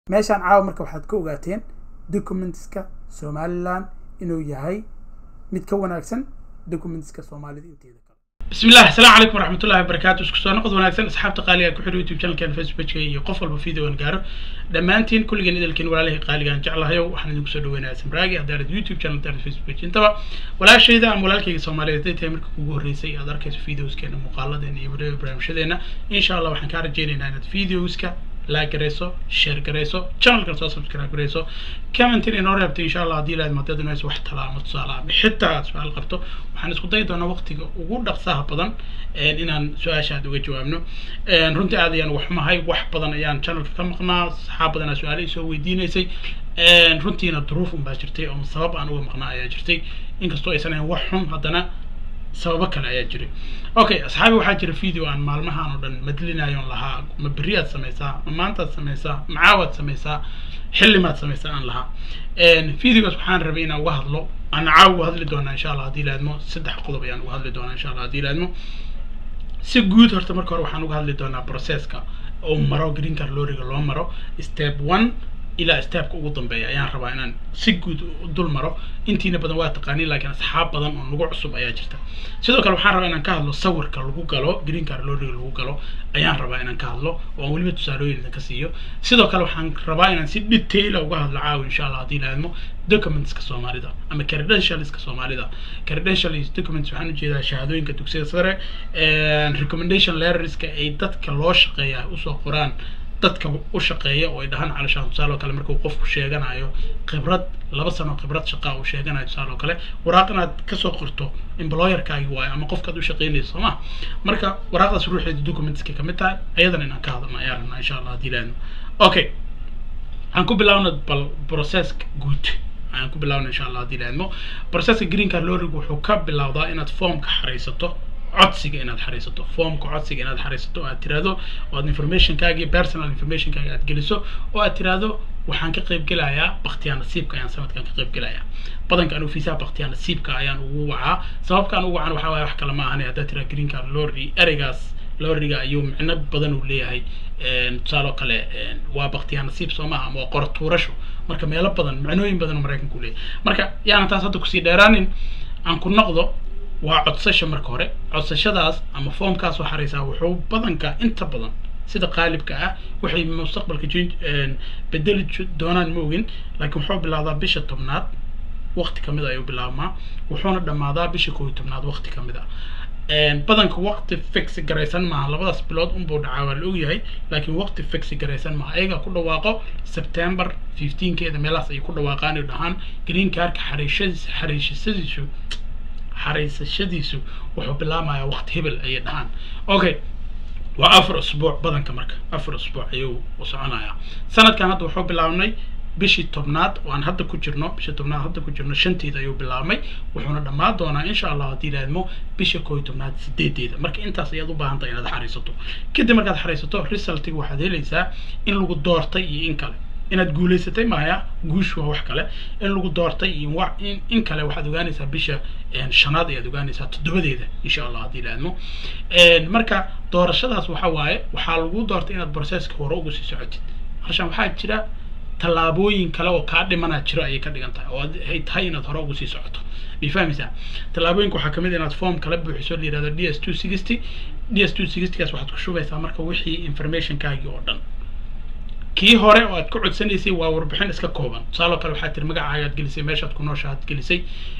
meeshaan caawa marka waxaad ka ogaateen documentska somalilan inuu yahay mid ka wanaagsan documentska soomaalida inteeda kale بسم الله السلام عليكم ورحمة الله وبركاته اسكو سoo noqod wanaagsan asxaabta qaaliga ku xidho youtube channelkan facebookka iyo qof walba video aan gaaro dhammaantiin kulligeen idilkiin walaalihii qaaliga aan jeclahayo waxaan idinku soo dhaweynayaa samraagi haddaanad youtube channel haddaanad facebook intaba walaashayda ama walaalkayga soomaaliyeed haday tahay marka kugu horreysay aad arkayso videoskeena muuqaaladeena iyo video barnaamijyadeena insha allah waxaan kaa rajaynaynaa inaad videoska like garayso share garayso channelkan soo subscribe garayso commentin inoo reebto insha allah haddii ilaad maadada inayso wax tala ama tusaale ama xitaa aad su-aal qabto waxaan isku dayi doonaa waqtiga ugu dhaqsaha badan inaan su-aasha aad uga jawaabno runtii aad ayaan wax mahay wax badan ayaan channelka ka maqnaa saxaab badanaa su-aale isoo weydiinaysay runtiina duruuf un baa jirtay oo sabab aan uga maqnaa ayaa jirtay inkastoo aysan ahayn wax xun haddana sababo kale ayaa jiray okay asxaabi waxaa jira video aan maalmahan oo dhan madlinayon lahaa ma berri aad samaysaa ma maantaad samaysaa macaawaad samaysaa xillimaad samaysaa aan lahaa videogaas waxaan rabay inaan uga hadlo aan caaw uga hadli doonaa insha allah haddii laadmo saddex qodob ayaan uga hadli doonaa insha allah haddii laadmo si guud horta marka hore waxaan uga hadli doonaa processka oo maro green card loriga loo maro step one ilaa stepka ugu dambeeya ayaan rabaa inaan si guud dul maro intiina badan waa taqaaniin laakiin asxaab badan oo nagu cusub ayaa jirta sidoo kale waxaan rabaa inaan ka hadlo sawirka lagu galo green card loriga lagu galo ayaan rabaa inaan ka hadlo oo aan weliba tusaalooyin idinka siiyo sidoo kale waxaan rabaa inaan si detaila uga hadlo caawi insha allah haddii laadmo documentska soomaalida ama credentialska soomaalida credentials documents waxaan ujeedaa shahaadooyinka dugsiyada sare recommendation letterska ay dadka loo shaqeeya usoo qoraan dadka u shaqeeya oo ay dhahaan calashaan tusaale oo kale markuu qofku sheeganayo khibrad laba sano khibrad shaqaa uu sheeganayo tusaale oo kale waraaq inaad kasoo qorto employerkaagi waayo ama qofkaad u shaqeynayso sooma marka waraaqdaas ruuxeeda documentska kamid tahay ayadana inaan ka hadalno ayaan rabnaa insha allah haddii laadno okay waxaan ku bilaawna bal processka guud ayaan ku bilaawna insha allah haddii laadmo processka green card loriga wuxuu ka bilowdaa inaad formka xaraysato codsiga inaad xariisato formka codsiga inaad xariisato oo aad tiraahdo oo aad informationkaagi personal informationkaagi aad geliso oo aad tiraahdo waxaan ka qayb gelayaa baktiyaa nasiibka ayaan sanadkan ka qayb gelayaa badanka anu fiisaha baktiyaa nasiibka ayaan ugu wacaa sababka aan ugu wacan waxaa waaye wax kale ma ahane haddaad tiraa green card lorry ereygaas lorriga ayuu micno badan uu leeyahay tusaaloo kale waa baktiyaa nasiib soo maaha ama waa qora tuurasho marka meelo badan micnooyin badan oo maraykanka u leeyahay marka yaanan taas hadda kusii dheeraanin aan ku noqdo waa codsasha marka hore codsashadaas ama foomkaas oo xaraysaa wuxuu badanka inta badan sida qaalibka ah waxay mustaqbalka bedeli doonaan ma ogin laakiin wuxuu bilaabdaa bisha tobnaad waqti kamid ayuu bilaabmaa wuxuuna dhammaadaa bisha koob iyo tobnaad waqti kamid ah badanka waqti fix garaysan maaha labadaas bilood unbuu dhacaa waa la ogyahay laakiin waqti fix garaysan maaha ayaga ku dhawaaqo september fifteenkeeda meelahaas ay ku dhawaaqaan ay dhahaan green cardka xariishadiisa xariishasadiisu xaraysashadiisu wuxuu bilaamayaa waqti hebel ayay dhahaan okay waa afar usbuuc badanka marka afar usbuuc ayuu soconayaa sanadkan hadda wuxuu bilaabnay bishii tobnaad oo aan hadda ku jirno bishii tobnaad hadda ku jirno shanteeda ayuu bilaabmay wuxuuna dhammaan doonaa insha allah haddii laadmo bisha koo iyo tobnaad sideedeeda marka intaas ayaad u baahan tahay inaad xariisato kadib markaad xariisato resultiga waxaad helaysaa in lagu doortay iyo in kale inaad guulaysatay maya guush waa wax kale in lagu doortay iyo wa in in kale waxaad ogaanaysaa bisha shanaad ayaad ogaanaysaa toddobadeeda insha allah haddii laadmo marka doorashadaas waxa waaye waxaa lagu doortay inaad processka hore ugu sii socotid harshaan waxaa jira tallaabooyin kale oo kaa dhimanaa jiro ayay ka dhigan tahay oo ay tahay inaad hore ugu sii socoto may fahmaysaa tallaabooyinka waxaa kamid inaad form kala buuxiso la yihahdo d s two sixty d s two sixtygaas waxaad ku shubaysaa marka wixii informationkaagii oo dhan kii hore oo aad ku codsanaysay waa warbixin iska kooban tusaaloo kale waxaad tiri magacaaga aad gelisay meeshaad ku noosha aad gelisay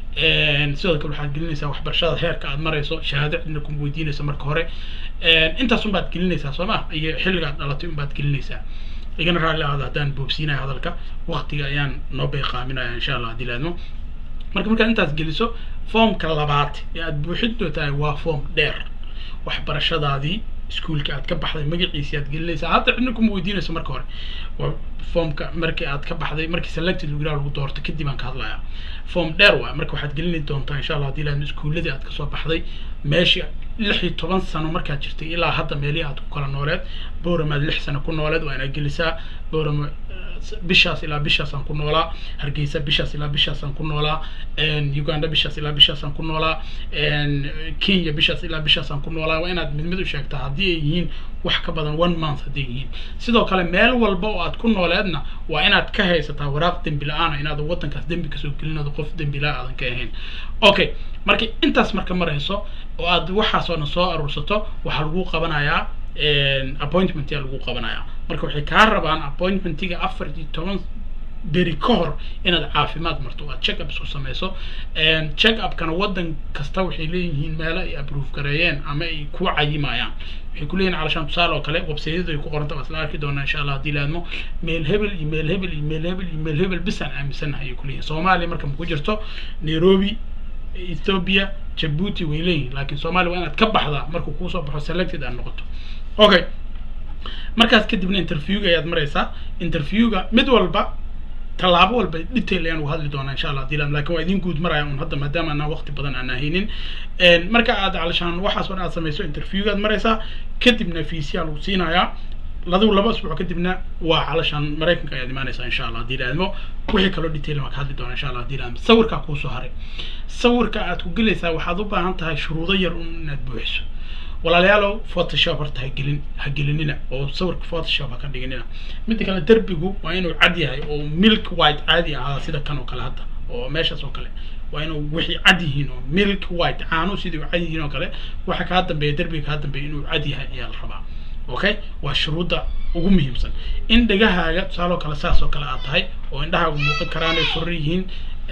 sidoo kale waxaad gelinaysaa waxbarashada heerka aad marayso shahaado cidna kuma weydiinayso marka hore intaas unbaad gelinaysaa soo ma iyo xilliga aad dhalatay unbaad gelinaysaa igana raalli ahada haddaan boobsiinaya hadalka waqtiga ayaan noo beeqaaminaya insha allah haddii laadmo marka markaad intaas geliso formka labaad ee aad buuxin doontahay waa form dheer waxbarashadaadii iskuolka aad ka baxday magaciisi aad gelinaysaa hadda cidna kuma weydiinayso marka hore formka markii aad ka baxday markii selected lagu lagu doorto kadib aan ka hadlayaa form dheer waay marka waxaad gelini doontaa insha allah haddii laadmo iskuuladii aad kasoo baxday meeshii lix iyo toban sano markaad jirtay ilaa hadda meelihii aad ku kala nooleed booramaad lix sano ku nooleed waa inaad gelisaa boorama bishaas ilaa bishaasaan ku noolaa hargeysa bishaas ilaa bishaasaan ku noolaa uganda bishaas ilaa bishaasaan ku noolaa kenya bishaas ilaa bishaasaan ku noolaa waa inaad mid mid u sheegtaa haddii ay yihiin wax ka badan one month hadday yihiin sidoo kale meel walba oo aad ku nooleedna waa inaad ka haysataa waraaq dembi la-aana inaadan waddankaas dembi kasoo gelinado qof dembi la aadan ka ahayn okay marka intaas marka marayso oo aad waxaasoo dhan soo aruursato waxaa lagu qabanayaa appointment yaa lagu qabanayaa marka waxay kaa rabaan appointmentiga afar iyo toban beri ka hor inaad caafimaad marto aad check up isku samayso check upkana waddan kasta waxay leeyihiin meelo ay approve gareeyeen ama ay ku cayimayaan waxay ku leeyihin calashaan tusaale oo kale websaydyada ay ku qoranta waa isla arki doonaa insha allah haddii laadmo meel hebel iyo meel hebel iyo meel hebel iyo meel hebel bisaan aaminsanahay ay ku leeyihin soomaaliya marka ma ku jirto nairobi ethiopia jabuuti way leeyihin laakiin soomaaliya waa inaad ka baxdaa markuu kuusoo baxo selected aad noqoto okay markaas kadibna interviewga ayaad maraysaa interviewga mid walba tallaabo walba detail ayaan uga hadli doonaa insha allah dilam lakin waa idin guud maraya un hadda maadaama anaa waqti badan aan ahaynin marka aad calashaan waxaas oo dhan aad samayso interviewgaad maraysaa kadibna fiisiyaa lagu siinayaa ladu laba asbuuc kadibna waa calashaan maraykanka ayaad imaanaysaa insha allah haddii laadmo wixii kaloo detail waan ka hadli doonaa insha allah haddii laadmo sawirkaa kuusoo haray sawirka aad ku gelaysaa waxaad u baahan tahay shuruudo yar un inaad buuxiso walaalayaalow photoshop horta hagelin ha gelinina oo sawirka photoshop ha ka dhiginina midda kale derbigu waa inuu cad yahay oo milk white caadi ahaa sida kan oo kale hadda oo meeshaas oo kale waa inuu wixii cad yihiin oo milk white caano sidii u cad yihiin oo kale waxa kaa dambeeya derbiga kaa dambeeya inuu cad yahay ayaa la rabaa okay waa shuruudda ugu muhiimsan in dhegahaaga tusaaloo kale saas oo kale aad tahay oo indhahaagu muuqan karaan ay furan yihiin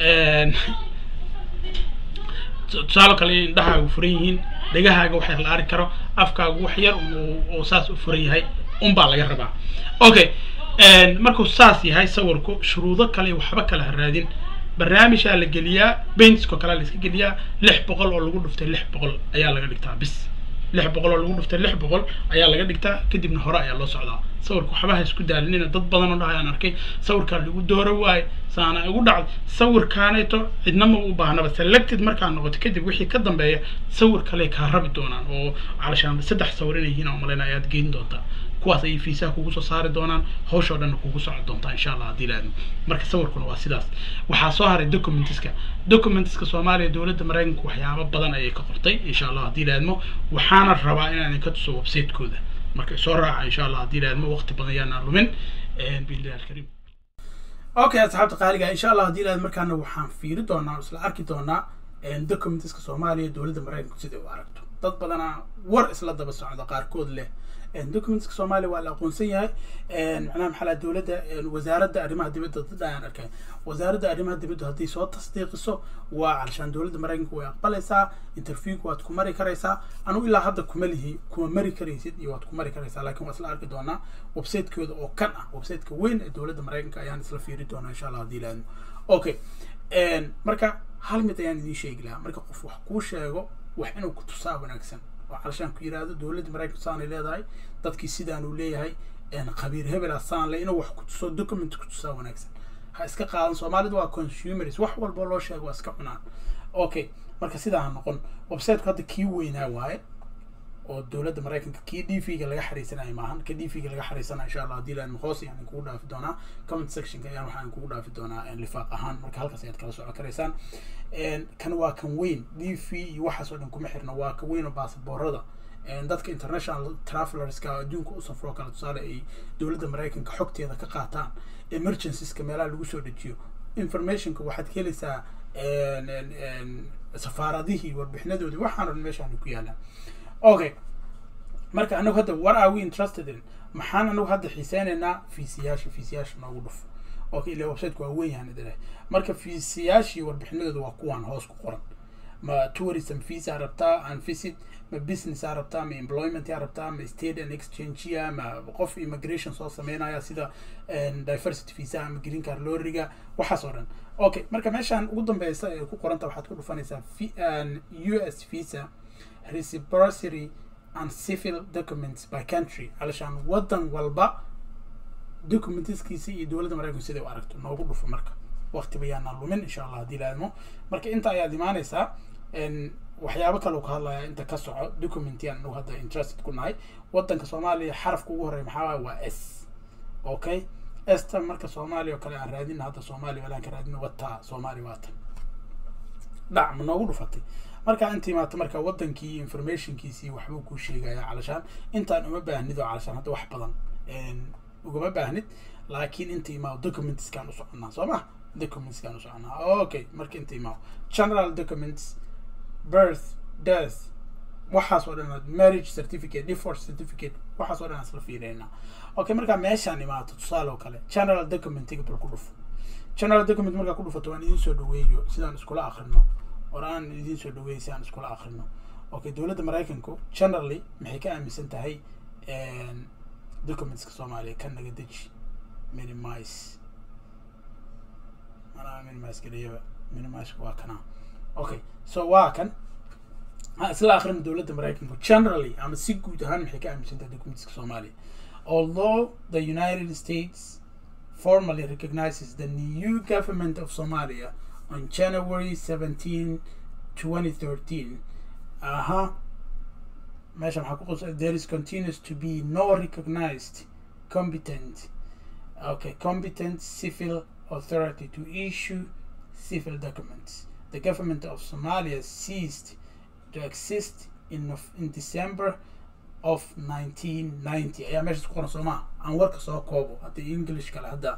tusaalo kale in indhahaagu furan yihiin dhegahaaga wax yar la arki karo afkaagu wax yar oo saas u furan yahay unbaa laga rabaa okay markuu saas yahay sawirku shuruudo kale waxba kale ha raadin barnaamijaa la geliyaa baintisko kalea la iska geliyaa lix boqol oo lagu dhuftay lix boqol ayaa laga dhigtaa bis lix boqol oo lagu dhuftay lix boqol ayaa laga dhigtaa kadibna hore ayaa loo socdaa sawirka waxba ha isku daalinina dad badan oo dhahayaan arkay sawirkaa lagu dooro waaye saana igu dhacday sawirkaanayto cidnama u baahnaba selected markaa noqoto kadib wixii ka dambeeya sawir kale kaa rabi doonaan oo calashaan saddex sawir inay yihiin oo malayna ayaad geyn doontaa kuwaas ayay fiisaha kugu soo saari doonaan hawshoo dhanna kugu socon doontaa insha allah haddii laadmo marka sawirkuna waa sidaas waxaa soo haray documentiska documentiska soomaaliya dowladda maraykanka waxyaabo badan ayay ka qortay insha allah haddii laadmo waxaana rabaa inaan idinka tuso website-kooda marka soo raaca insha allah haddii laadmo waqti badan yaanaan lumin billahi alkariim okay asxaabta qaaliga insha allah haddii laad markaana waxaan fiiri doonaa oo isla arki doonaa documentiska soomaaliya dowladda maraykanku siday u aragto dad badanaa war isla daba socda qaarkood leh documentska soomaaliya waa la aqoonsan yahay macnaha maxaa laha dowladda wasaaradda arrimaha dibadda dad ayaan arkay wasaaradda arrimaha dibadda haddii soo tasdiiqiso waa calashaan dowladda maraykanka way aqbalaysaa interviewka waad ku mari karaysaa anugu ilaa hadda kuma lihi kuma mari karaysid iyo waad ku mari karaysaa laakiin waa isla arki doonaa website-kooda oo kan ah website-ka weyn ee dowladda maraykanka ayaan isla fiiri doonaa insha allah haddii laadmo okay marka hal mid ayaan idiin sheegi lahaa marka qof wax kuu sheego wax inuu ku tusaa wanaagsan oo calashaan ku yidhaahdo dowladda maraykanka saanay leedahay dadkii sidaanuu leeyahay khabiir hebela saan le inuu wax ku tuso document ku tusaa wanaagsan ha iska qaadan soomaalidu waa consumers wax walba loo sheego waa iska cunaan okay marka sidaa ha noqon websiteku hadda kii weynaa waaye oo dowladda maraykanka kii d v ga laga xariisanayo maahan ka d v ga laga xariisanayo insha allah haddii laan hoos ayaan kugu dhaafi doonaa comment sectionka ayaan waxaan kugu dhaafi doonaa lifaaq ahaan marka halkaas ayaad kala socon karaysaan kan waa kan weyn d v iyo waxaas oo dhan kuma xirna waa ka weyn oo baasaboorada dadka international travelerska adduunka u safroo kale tusaale ay dowladda maraykanka xogteeda ka qaataan emergencies-ka meelaha lagu soo dejiyo informationka waxaad ka helaysaa safaaradihii warbixinadoodii waxaan dhan meeshaan ku yaalaan okay marka anagu hadda what are we interested in maxaan anagu hadda xiiseynaynaa fiisiyaasha fiisiyaasha noogu dhufo okay ila websiteku waa weyn yahan idin marka fiisiyaashii warbixinadooda waa kuwaan hoos ku qoran ma tourism visa rabtaa and visit ma business aa rabtaa ma employment aa rabtaa ma state and exchange ma qof immigration soo sameynaya sida diversity visa ama green card loriga waxaas oo dhan okay marka meeshaan ugu dambeysa ee ku qoranta waxaad ku dhufanaysaa u s visa reciprocity and civil documents by country alashaan waddan walba documentiskiisa iyo dowladda maraykanku siday u aragto noogu dhufo marka waqtiba yaanaan lumin insha allah haddii laadmo marka inta ayaad imaanaysaa waxyaabo kale ka hadlaya inta ka soco documentiyan anagu hadda interested ku nahay waddanka soomaaliya xarafka ugu horreya maxaa waay waa s okay esta marka soomaaliya oo kale aan raadina hadda soomaaliya walaan ka raadina wataa soomaaliya waatan dhac ma noogu dhufatay markaa inta imaata marka wadankii informationkiisii waxbuu kuu sheegaya calashaan intaan uma baahnid oo calashaan hadda wax badan ugama baahnid laakiin inta imaao documentskaan u soconaa soo ma documentskaan u soconaa okay marka inta imaao general documents birth death waxaas oo dhan marriage certificate divorce certificate waxaas oo dhan isla fiireynaa okay markaa meeshaan imaato tusaale oo kale general documentiga bal ku dhufo general document markaa ku dhufato waan idiin soo dhaweeyo sidaan iskula akrino or aan idiin soo dhaweeyo si aan iskula akrino okay dowladda maraykanku generally maxay ka aaminsan tahay documentska soomaaliya ka naga deji minimize manaa minimize geliyaba minimize waa kana okay so waa kan isla akrino dowladda maraykanku generally ama si guud ahaan maxay ka aaminsan tahay documentska soomaaliya although the united states formally recognizes the new government of somalia on january 17 2013 aha meesha maxaa ku qosa there is continues to be no recognized competent okay competent civil authority to issue civil documents the government of somalia ceased to exist in, in december of 1990 ayaa meeshaas ku qoran soomaa aan warka soo koobo haddii english kale hadda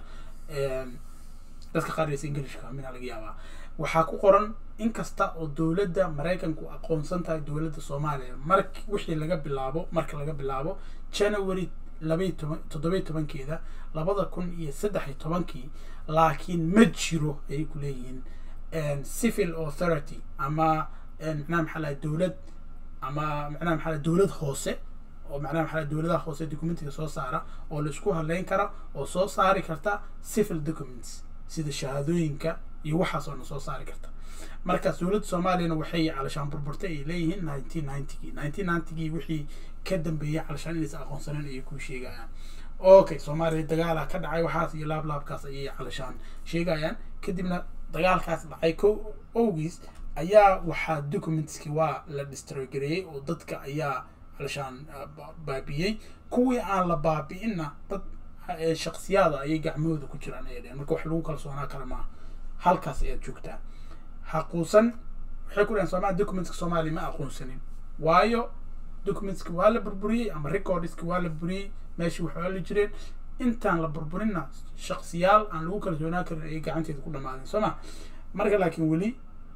dadka qaaraysa englishka mina laga yaabaa waxaa ku qoran in kasta oo dowladda maraykanku aqoonsan tahay dowladda soomaaliya mark wixii laga bilaabo marka laga bilaabo january labaiy toban toddobiy tobankeeda labada kun iyo saddex iyo tobankii laakiin ma jiro ayay ku leeyihiin civil authority ama macnaha maxaa lahay dowlad ama macnaha maxaa lahay dowlad hoose oo macnaha maxaa dowladaha hoose documentiga soo saara oo laisku hadleyn kara oo soo saari karta civil documents sida shahaadooyinka iyo waxaas oo na soo saari karta markaas dowladda soomaaliyana waxay calashaan burburtay ay leeyihiin nineteen ninetygii nineteen ninetygii wixii ka dambeeyay calashaan inaysa aqoonsaneen ayay ku sheegayaan okay soomaaliya dagaala ka dhacay waxaas iyo laablaabkaas ayay calashaan sheegayaan kadibna dagaalkaas dhacay ko owgiis ayaa waxaa documentski waa la distrogareeyey oo dadka ayaa calashaan baabiyey kuwii aan la baabi'inna dad shaksiyaada ayay gacmahooda ku jiraan ayay dheheen marka wax lagu kalsoonaa kale maaha halkaas ayaad joogtaa haquusan waxay ku dhaheen soomaliya documentska soomaaliya ma aqoonsanin waayo documentski waa la burburiyey ama recordski waa la buriyey meeshii wax ooli jireen intaan la burburinna shaksiyaal aan lagu kalsoonaa karin ayay gacanteeda ku dhamaadeen soo ma marka laakiin weli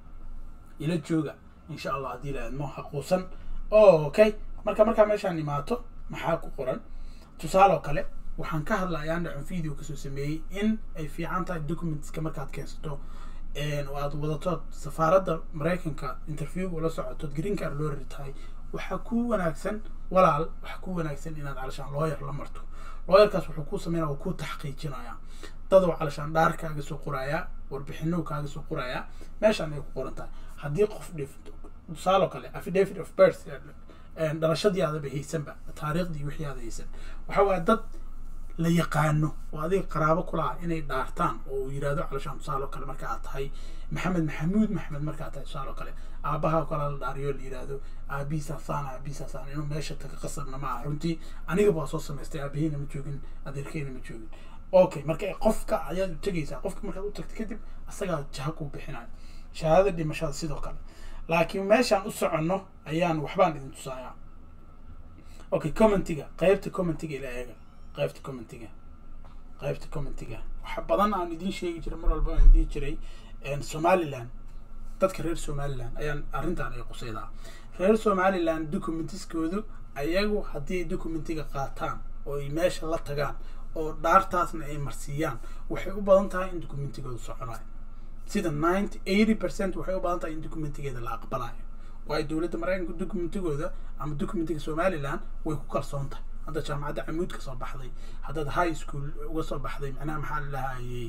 ila jooga insha allah haddii la aadmo haquusan okay marka markaa meeshaan imaato maxaa ku qoran tusaale oo kale waxaan ka hadlayaa dhacon video kasoo sameeyey in ay fiican tahay documentska markaad keensato oo aad wadato safaaradda maraykanka interview ula socoto green card loo rari tahay waxaa ku wanaagsan walaal waxaa ku wanaagsan inaad calashaan looyar la marto looyarkaas wuxuu ku sameynaya waa ku taxqiijinayaa dadoo calashaan dhaar kaaga soo qorayaa warbixino kaaga soo qorayaa meeshaan ay ku qoran tahay haddii qof dhifto tusaale oo kale affidavit of birth dhalashadii aadaba haysanba taariikhdii wixii aada haysan waxa waaya dad la yaqaano oo adiga qaraabo kulaha inay dhaartaan oo uu yidhahdo calashaan tusaale oo kale marka aad tahay maxamed maxamuud maxamed markaad tahay tusaale oo kale aabaha oo kale la dhaariyo la yidhaahdo aabihiisaasaan aabihiisaasaan inuu meesha taga qasabna ma aha runtii anigaba waa soo samaystay aabaheyna ma joogin adeerkeyna ma joogin okay marka qofka ayaad u tegaysaa qofka markaad u tagta kadib asagaa jaha kuu bixinayo shahaadada dhimashada sidoo kale laakiin meeshaan u soconno ayaan waxbaan idin tusayaa okay commentiga qaybta commentiga ila eega qaybta commentiga qaybta commentiga waxa badan aan idiin sheegi jiray mar walba aan idiin jiray somaliland dadka reer somaliland ayaan arrintan ay qusaydaa reer somaliland documentiskoodu ayagu haddii documentiga qaataan oo ay meesha la tagaan oo dhaartaasna ay marsiiyaan waxay u badan tahay in documentigooda soconayo sida ninety eighty percent waxay u badan tahay in documentigeeda la aqbalayo waayo dowladda maraykanka documentigooda ama documentiga somaliland way ku kalsoon tahay hadda jaamacadda camuud ka soo baxday haddaad high school uga soo baxday macnaha maxaa la lahayey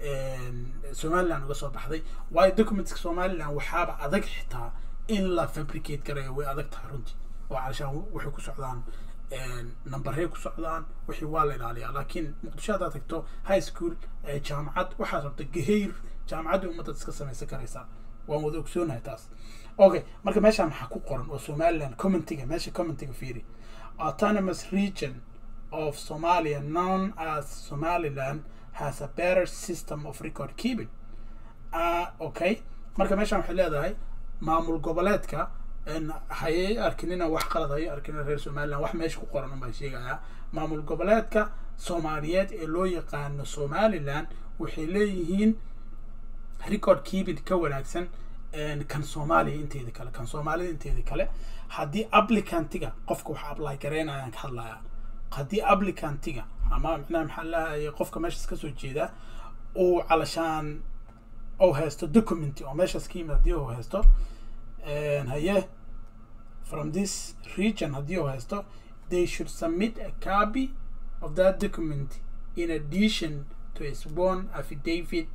somaliland uga soo baxday waayo documentska somaliland waxaaba adag xitaa in la fabricate garayo way adag tahay runtii oo calashaan waxay ku socdaan numberey ku socdaan wixii waa la ilaaliyaa laakiin muqdisho haddaad tagto high school jaamacad waxaad rabta gaheyr jaamacaddii ummaddaad iska samaysan karaysaa waan wada ogsoonahay taas okay marka meeshaan maxaa ku qoran oo somaliland commentiga meesha commentiga fiiri autonomous region of somalia known as somaliland has a better system of record keeping uh, okay marka meeshan waxay leedahay maamul goboleedka hayay arkinina wax qalad hayay arkina reer somaliland wax meesha ku qoran unbaa sheegayaa maamul goboleedka soomaaliyeed ee loo yaqaano somaliland waxay leeyihiin record keeping ka wanaagsan kan soomaaliya inteeda kale kan soomaalida inteeda kale haddii applicantiga qofka wax apply garaynayaan ka hadlaya haddii applicantiga ama micnaha maxaa lahaye qofka meeshaas kasoo jeeda uu calashaan ou haysto document oo meeshaas ka yimid haddii uu haysto haye from this region haddii uu haysto they should submit a copy of that document in addition to a sworn affidavit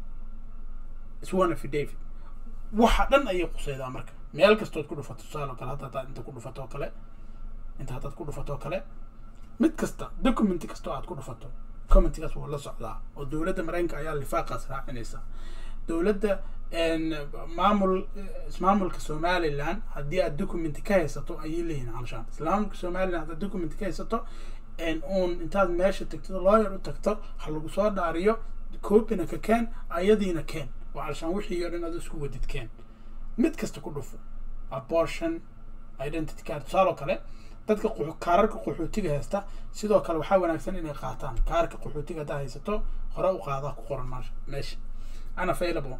sworn affidavit waxa dhan ayay quseydaa marka meel kastood ku dhufato tusaale oo kale hadda hadaad inta ku dhufato oo kale inta haddaad ku dhufato oo kale mid kasta document kastoo aad ku dhufato commentigaas wuu la socdaa oo dowladda mareykanka ayaa lifaaqaas raacinaysa dowladda maamul ismaamulka somaliland haddii aad document ka haysato ayay leeyihin calshaan islaamulka somaliland haddaad document ka haysato uun intaad meesha tagto lawyer u tagto ha lagu soo dhaariyo copyna ka keen ayadiina keen oo calshaan wixii oo dhan aad isku wadid keen mid kasta ku dhufo abortion identity card tusaale oo kale dadka kaararka qaxootiga haysta sidoo kale waxaa wanaagsan inay qaataan kaarka qaxootiga haddaa haysato hore u qaadaa ku qoran meesha unavailable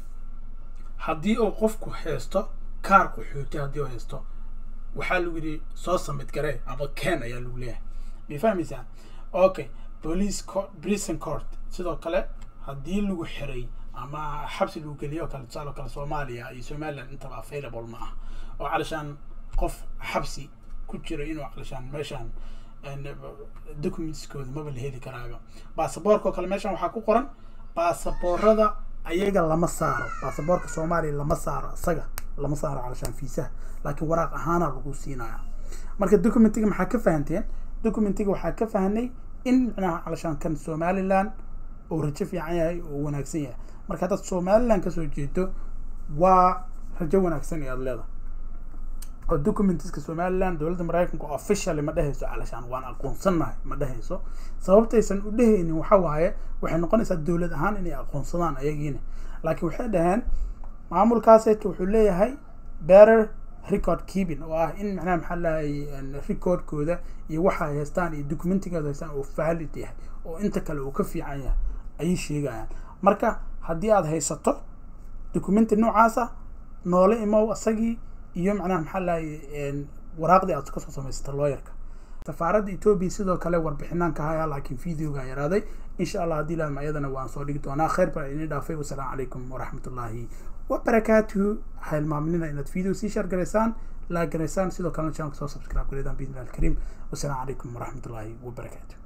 haddii uu qofku haysto kaar qaxooti haddii uu haysto waxaa lagu yidhi soo samid garee ama ken ayaa lagu leeyahay may fahmaysaa okay police court prison court sidoo kale haddii lagu xiray ama xabsi lagu geliyo oo kale tusaale oo kale soomaaliya iyo somaliland intaba available ma ah oo calashaan qof xabsi ku jira inuu calashaan meeshaan documentskooda maba la heli karaaba baasaboorka oo kale meeshaan waxaa ku qoran baasaboorada ayaga lama saaro baasaboorka soomaaliya lama saaro isaga lama saaro calashaan fiisaha laakiin waraaq ahaana lagu siinaya marka documentiga maxaa ka fahanteen documentiga waxaa ka fahnay in micnaha calashaan kan somaliland oo rajo fiican yahay oo wanaagsan yahay marka haddaad somaliland kasoo jeedo waa rajo wanaagsan ayaad leedahay oo documentiska somaliland dowladda maraykanka officially ma dhehayso calashaan waan aqoonsanahay ma dhehayso sababtaysan u dhehaynin waxa waaye waxay noqonaysaa dowlad ahaan inay aqoonsadaan ayagiina laakiin waxay dhaheen maamulkaasayto wuxuu leeyahay better record keeping oo ah in macnaha maxaa lahay recordkooda iyo waxa ay haystaan iyo documentigooda haystaan oo valid yahay oo inta kale uu ka fiican yahay ayay sheegayaan marka haddii aad haysato documenti noocaasa noole imow isagii iyo macnaha maxaa lahay waraaqdii aad kasoo samaysata looyarka safaaradda etoobiya sidoo kale warbixinaan ka haya laakiin videoga yaraaday insha allah haddii laadma iyadana waan soo dhigi doonaa khayr baa idin dhaafay wasalaamu calaykum waraxmatullaahi wabarakaatuhu ha ilmaaminina inaad video sii share garaysaan laag garaysaan sidoo kalena channelka soo subscribe gareydaan biidni alkariim wasalaamu calaykum waraxmatullaahi wabarakaatuh